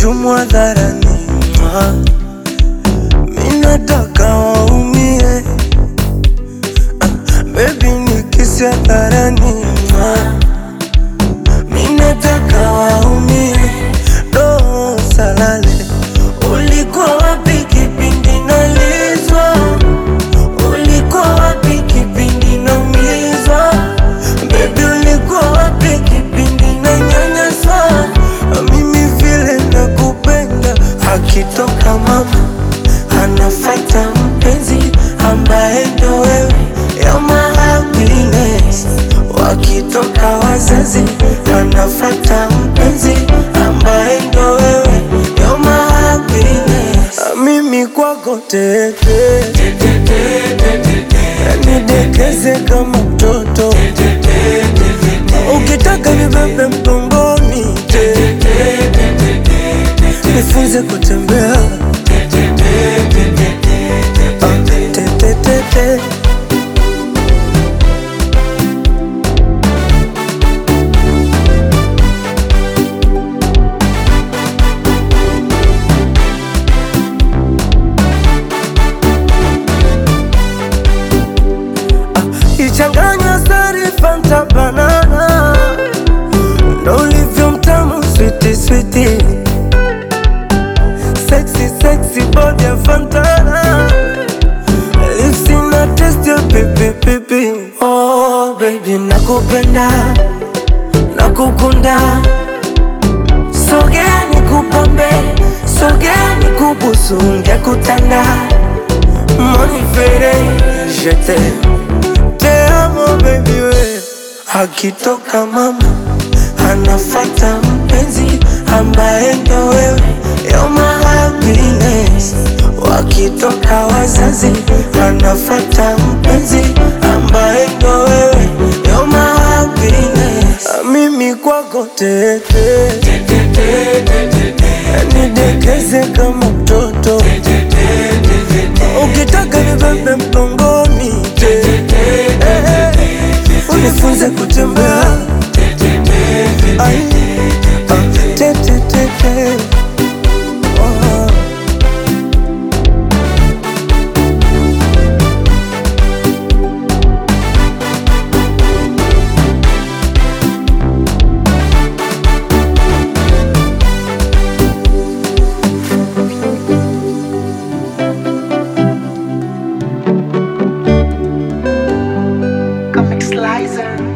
kuchumu hadharani. Mwa. Mi nataka waumie, ah, baby nikisi hadharani. Mwa. Mi nataka waumie, roho salale. Ulikuwa wapi kipindi nalizwa? Ulikuwa wapi kipindi naumizwa? Baby ulikuwa wapi kipindi nanyanyaswa? Mimi vile nakupenda, akitoka mama anafata mpenzi ambaye ndo wewe, you're my happiness. Wakitoka wazazi anafata mpenzi ambaye ndo wewe, you're my happiness. Mimi kwako tete nidekeze kama mtoto ukitaka nibebe mgongoni nifunze kutembea Ah, tetetete. ichanganywa sari fanta banana ndo ulivyo mtamu switi switi sexy sexy body ya fantana lips na test ya pipi pipi oh baby nakupenda nakukunda sogea nikupambe sogea nikubusu ngekutanda monifere jete te amo baby we akitoka mama anafata mpenzi ambaye ndo wewe you're my happiness wakitoka wazazi anafata mpenzi ambaye ndo wewe you're my happiness mimi kwako tete nidekeze kama mtoto ukitaka nibebe mgongoni unifunze kutembea Ai, ah, te, te, te, te. Oh. Comic Slicer.